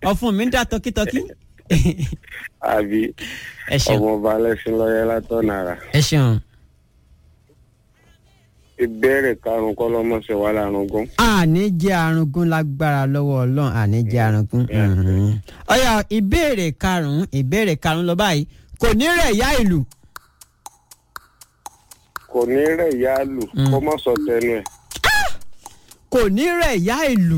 ọ̀fun mi ń dá tọkítọkí. àbí ẹ ṣeun ọmọọba alẹ́sìn lọ́yẹ́ látọ̀nàrà ẹ ṣeun. ìbéèrè karùn-ún kọ́ lọ́mọṣẹ́ wà lárugún. àní jẹ́ arúgún lágbára lọ́wọ́ ọlọ́run àní jẹ́ arúgún. Mhm. ọ̀yà ìbéèrè karùn-ún ìbéèrè karùn-ún lọ báyìí kò ní rẹ̀ yá ìlú. kò ní rẹ̀ yá lù Mm. kó mọ̀ sọ tẹnu ẹ̀. kò ní rẹ̀ yá ìlú.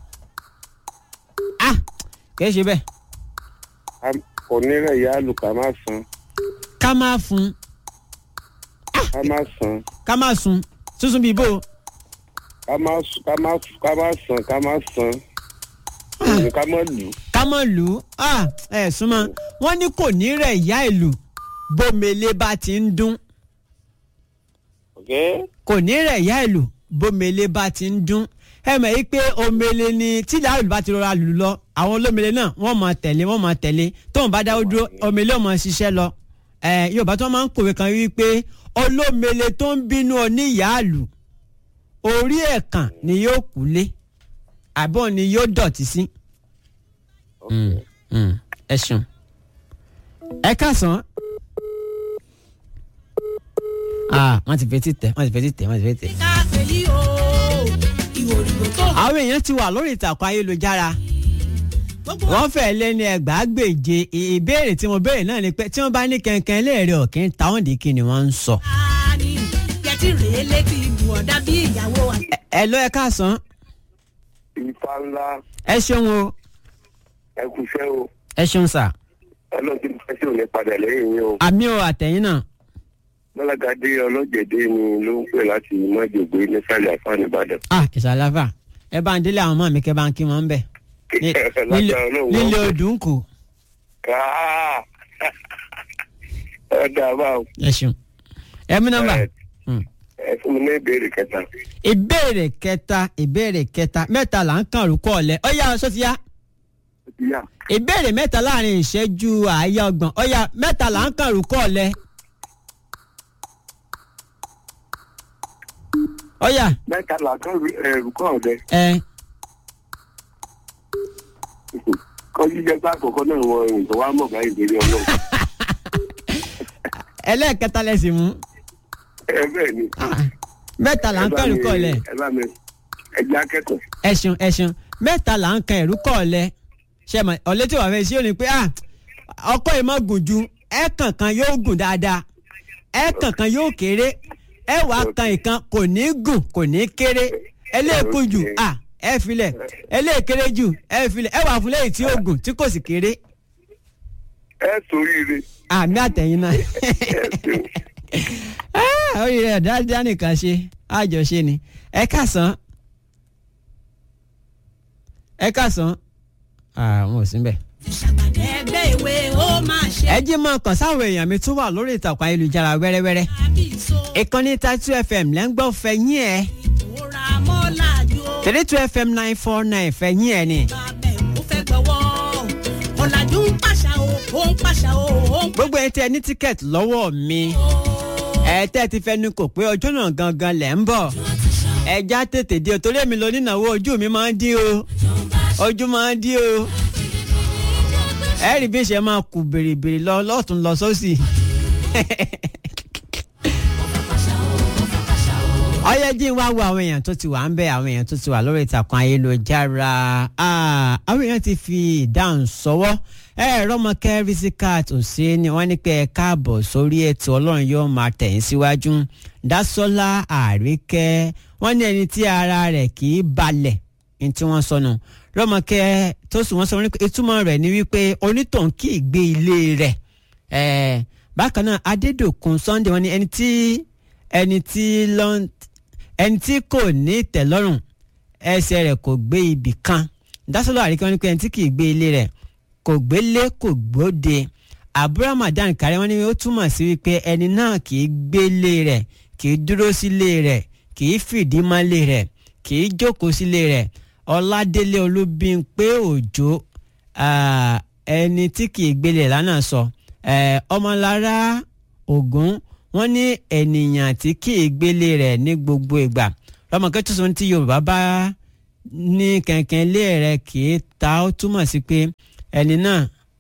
ah kìí ṣe bẹ́ẹ̀ Ká- kò ní rẹ̀ yá lù ká má san ká má fún ká má san ká má sun sísun bíi bò ká má s- ká má f- ká má san ká má san òun ká má lù. ká mọ̀ lù ú ah ẹ̀ súnmọ́ wọ́n ní kò ní rẹ̀ yá ìlú bómele bá ti ń dún Okay? kò ní rẹ̀ yá ìlú bómele bá ti ń dún ẹ mọ̀ yí pé omele ni tí làálù bá ti rọra lù lọ àwọn olómele náà wọ́n mọ̀ tẹ̀lé wọ́n mọ̀ tẹ̀lé tóun bá dáwọ́ dúró omele ò mọ̀ ṣiṣẹ́ lọ ẹ yorùbá tó máa ń kòwé kan wí pé olómele tó ń bínú oníyàálù orí ẹ̀kàn ni yóò kú lé àbọ̀ ni yóò dọ̀tí sí. Okay. ẹ ṣeun ẹ káàsán. ah wọ́n ti fetí tẹ̀ wọ́n ti fetí tẹ̀ wọ́n ti fetí tẹ̀. káfíńlì o ìwòrìwò tó àwọn èèyàn ti wà lórí ìtàkùn ayélujára gbogbo wọ́n fẹ́ lẹ́ni ẹgbàágbèje ì- ìbéèrè tí mo béèrè náà ni pé tí wọ́n bá ní kẹ̀kẹ́ léèrè ọ̀kìn táwọn dì kí ni wọ́n ń sọ. ààrí yẹtí rèé létí ibù ọ̀dà bí ìyàwó àti. Ẹ- ẹ lọ ẹ káàsán ifá ńlá ẹ ṣeun o ẹ kúṣẹ́ o ẹ ṣeun sà ọlọ́run ti fẹ́ sí òní padà lẹ́yìn yín o. àmì o àtẹ̀yìn náà Bọ́lágadé ọlọ́jẹ̀dẹ́ ni ló ń pè láti mọ́jọ̀gbé nísàlẹ̀ àfáàní Ìbàdàn. ah ìsàlàfà ẹ bá ń délé àwọn ọmọ mi kẹ bá ń kí wọn ń bẹ Ní- nílé Lágbára Ọlọ́run nílé wọ́n- odùn kù Ah! ọ̀dà báwo. ẹ ṣeun ẹ mú nọ́mbà. Ẹ- Hmm. ẹ fún mi ní ìbéèrè kẹta. ìbéèrè kẹta ìbéèrè kẹta mẹ́ta là ń kàn rúkọ ọ̀lẹ́ ọ̀yá ọ̀ṣọ́ ti yá Yá. ìbéèrè mẹ́ta láàrin ìṣẹ́jú àáyá ọgbọ̀n ọ̀yá mẹ́ta là ń kàn rúkọ ọ̀lẹ́ ọ̀yá mẹ́ta làákàn ẹ̀rù kọ́ ọ̀dẹ. ẹ kọ́jú jẹ́ pé àkọ́kọ́ náà wọ ìrìn tó wá mọ̀ báyìí ìbéèrè ọlọ́run. ẹlẹ́ẹ̀kẹta lẹ́sìn mú ẹ bẹ́ẹ̀ ni. mẹ́ta là ń kàn rúkọ ọ̀lẹ́ ẹ bá mi ẹ jẹ́ akẹ́kọ̀ọ́. ẹ̀sùn ẹ̀sùn mẹ́ta là ń kan ẹ̀rúkọ ọ̀lẹ́ ṣe mọ̀ ọ̀lẹ́ tí wàá fẹ́ sí òní pé ah ọkọ yìí má gùn ju ẹ̀ kankan yóò gùn dáadáa ẹ̀ kankan yóò kéré ẹ̀ wàá kan ìkan kò ní gùn kò ní kéré ẹlẹ́ẹ̀kú jù ah ẹ̀ filẹ̀ ẹlẹ́ẹ̀kéré jù ẹ̀ filẹ̀ ẹ̀ wàá fún lẹ́yìn tí ó gùn tí kò sì kéré ẹ sóríire. àmì àtẹ̀yìn náà ẹ ṣeun. Ah, orí rẹ̀ dáadáa nìkan ṣe àjọṣe ni ẹ kásán ẹ kásán àwọn ò sí bẹ́ẹ̀. ìṣàpàdé ẹgbẹ́ ìwé ó máa ṣe. ẹ jí mọ kàn sáwọn èèyàn mi tó wà lórí ìtàkùn ayélujára wẹ́rẹ́wẹ́rẹ́ àbí ìṣó ìkànnì tatu fm lẹ́ ń gbọ́ fẹ̀yìn ẹ̀ ìtura mọ́lájú ó. three two fm nine four nine fẹ̀yìn ẹ̀ ni. bàbá ẹ̀ ó fẹ́ gbọ́wọ́ ọ̀làjú ń pàṣà o ó ń pàṣà o ó ń gbogbo ẹ̀ tí ẹ ní tíkẹ́ẹ̀tì lọ́wọ́ mi ẹ tẹ́ ẹ ti fẹnu kò pé ọjọ́ náà gangan lẹ̀ ń bọ̀ ẹ já tètè dé o torí èmi lọ nínáwó ojú mi máa ń dín o ojú máa ń dín o ẹ rí bí ṣe máa kù bèrèbèrè lọ lọ́tún lọ sósì. ọyẹ jí wá wo àwọn èèyàn tó ti wà ń bẹ àwọn èèyàn tó ti wà lórí ìtàkùn ayélujára Ah, àwọn èèyàn ti fi ìdáhùn sọwọ́ ẹ rọmọkẹ risikat òsínì wọ́n ní pé ẹ káàbọ̀ sórí ètò Ọlọ́run yóò máa tẹ̀yìn síwájú Dásọ́lá Àríkẹ́ wọ́n ní ẹni tí ara rẹ̀ kì í balẹ̀ ní tí wọ́n sọnù rọmọkẹ tó sùn wọ́n sọ wọ́n ní pé ìtumọ̀ rẹ̀ ni wípé onítọ̀hún kì í gbé ilé rẹ̀ ẹ bákan náà Adédòkun Sunday wọ́n ní ẹni tí ẹni tí lọ́n ẹni tí kò ní ìtẹ́lọ́rùn ẹsẹ̀ rẹ̀ kò gbé ibì kan dásọ́lọ́ àríkẹ́ wọn ni pé ẹni tí kì í gbé ilé rẹ̀ kò gbélé kò gbóde àbúrò Ramadan kárí wọn ni ó túmọ̀ sí wípé ẹni náà kì í gbélé rẹ̀ kì í dúró sílé rẹ̀ kì í fìdí mọ́lé rẹ̀ kì í jókòó sílé rẹ̀ Ọládélé Olúbímpé Òjó ah, ẹni tí kì í gbélé rẹ̀ lánàá sọ eh, ọmọlára Ògún wọ́n ní ènìyàn tí kì í gbélé rẹ̀ ní gbogbo ìgbà lọ́mọkẹ́ tó sọ ní tí Yorùbá bá ní kẹ̀kẹ́ ilé rẹ̀ kì í ta ó túmọ̀ sí pé ẹni náà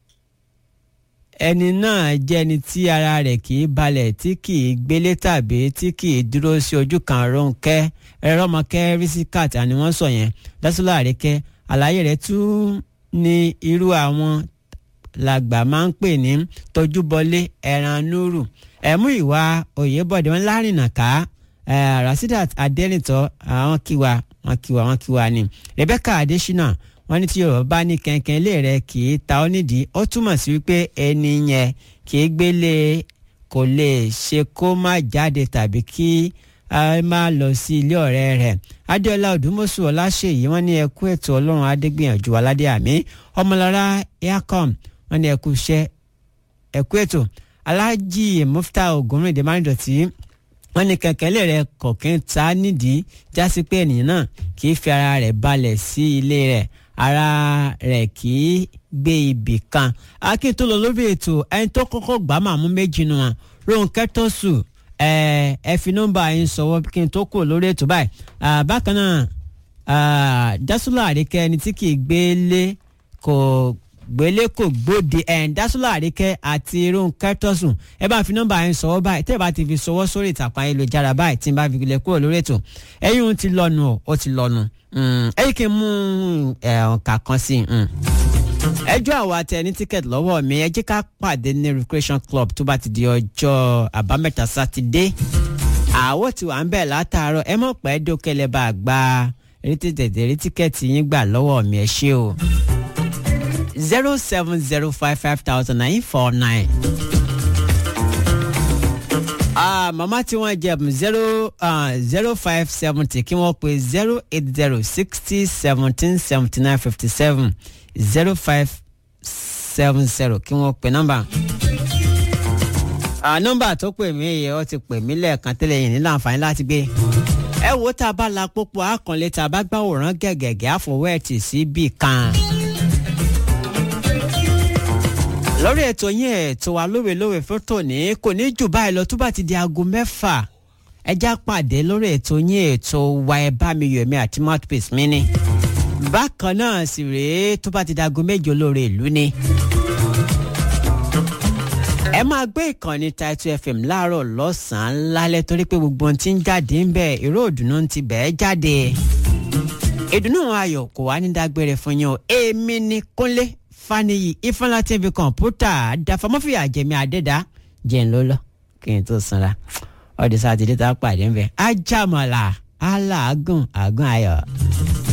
ẹni náà jẹ́ ẹni tí ara rẹ̀ kì í balẹ̀ tí kì í gbélé tàbí tí kì í dúró sí ojú kan Rónkẹ́ ẹ̀rọmọkẹ́ rìsíkàt àni wọ́n sọ yẹn Dásọ́lá Àríkẹ́ àlàyé rẹ̀ tún ní irú àwọn làgbà máa ń pè ní tójúbọlé ẹran núrù ẹ̀mú ìwà Oyèbọ̀dé wọn lárìnà ká Rasidat Adẹ́nìtọ́ àwọn kíwa wọn kíwa wọn kíwa ni Rebecca Adésínà wọ́n ní tí yorùbá bá ní kẹ̀kẹ́ ilé rẹ̀ kì í ta ọ́ nídìí ó túmọ̀ sí wípé ẹni yẹn kì í gbélé kò lè ṣe kó má jáde tàbí kí a má lọ sí ilé ọ̀rẹ́ rẹ̀ adéọlá odùmọ̀sù ọláṣẹ́yí wọ́n ní ẹkú ètò ọlọ́run adégbìyànjú aládé àmì ọmọlára aircom wọ́n ní ẹkú iṣẹ́ ẹkú ètò alájì mufta ògúnrìndé márùndọ̀tì wọ́n ní kẹ̀kẹ́ ilé rẹ̀ kọ̀kẹ́ ta nídìí jásí pé ènìyàn náà kì í fi ara rẹ̀ balẹ̀ sí ilé rẹ̀ ara rẹ̀ kì í gbé ibì kan akin tó lọ lórí ètò ẹni tó kọ́kọ́ gbà máa mú méjì nù wọn Rónkẹ́ tó sùn ẹ ẹ fi nọ́mbà yín sọ̀wọ́ kí n tó kù lórí ètò báyìí bákan náà Dásúlà Àríkẹ́ ẹni tí kì í gbélé kò gbélé kò gbóde ẹ̀ Dásúlà Àríkẹ́ àti Rónkẹ́ tó sùn ẹ bá fi nọ́mbà yín sọ̀wọ́ báyìí tẹ́ ẹ bá ti fi sọ̀wọ́ sórí ìtàkùn ayélujára báyìí tí n bá fi lè kúrò lórí ètò ẹ̀yìn ti lọ́nu ó ti lọ́nu ẹ̀yìn kì í mú ọ̀nkà kan sí i ẹjọ́ àwọn àtẹ ní tíkẹ́ẹ̀tì lọ́wọ́ mi ẹ jẹ́ ká pàdé ní recreation club tó bá ti di ọjọ́ àbámẹ́ta sátidé àwọ̀ tí wà ń bẹ̀ látàárọ̀ ẹ mọ̀ pé dókèlè bá a gba retí tètè rí tíkẹ́ẹ̀tì yín gbà lọ́wọ́ mi ẹ ṣé o zero seven zero five five thousand nine four nine. Ah, màmá tí wọ́n jẹ zero zero five seventy kí wọ́n pe zero eight zero sixty seventeen seventy nine fifty seven zero five seven zero kí wọ́n pe nọ́mbà. nọ́mbà tó pè mí yẹ ọ ti pè mí lẹ́ẹ̀kan tẹ́lẹ̀ yìí nílò àǹfààní láti gbé. ẹ wo tá a bá la pópó àkànlé tá a bá gbàwòrán gẹ̀gẹ̀gẹ̀ àfọwọ́ ẹ̀ tì sí bì kan. lórí ètò yín ètò wa lówe lówe fún tòní kò ní jù báyìí lọ tó bá ti di aago mẹ́fà ẹ já pàdé lórí ètò yín ètò wa ẹ bá mi yọ̀ mí àti mouthpiece mi ni bákan náà sì rèé tó bá ti dago méje olóore ìlú ni. ẹ máa gbé ìkànnì Title FM láàárọ̀ lọ́sàn-án lálẹ́ torí pé gbogbo ohun tí ń jáde ń bẹ̀ ìró òdùnnú ti bẹ̀ẹ́ jáde. ìdùnnú ayọ̀ kò wá ní dágbére fún yín o èmi ni Kúnlé Fáníyì Ifeanyi TV kọ̀ǹpútà dàfọmọ́fìyà jẹ̀mí àdẹ́dá jẹ́ ń lọ́lọ́ kí n tó sanra ọ̀dẹ̀ sátidé tá a pàdé ń bẹ̀ ajámọ̀lá aláàgùn àgùn ayọ̀.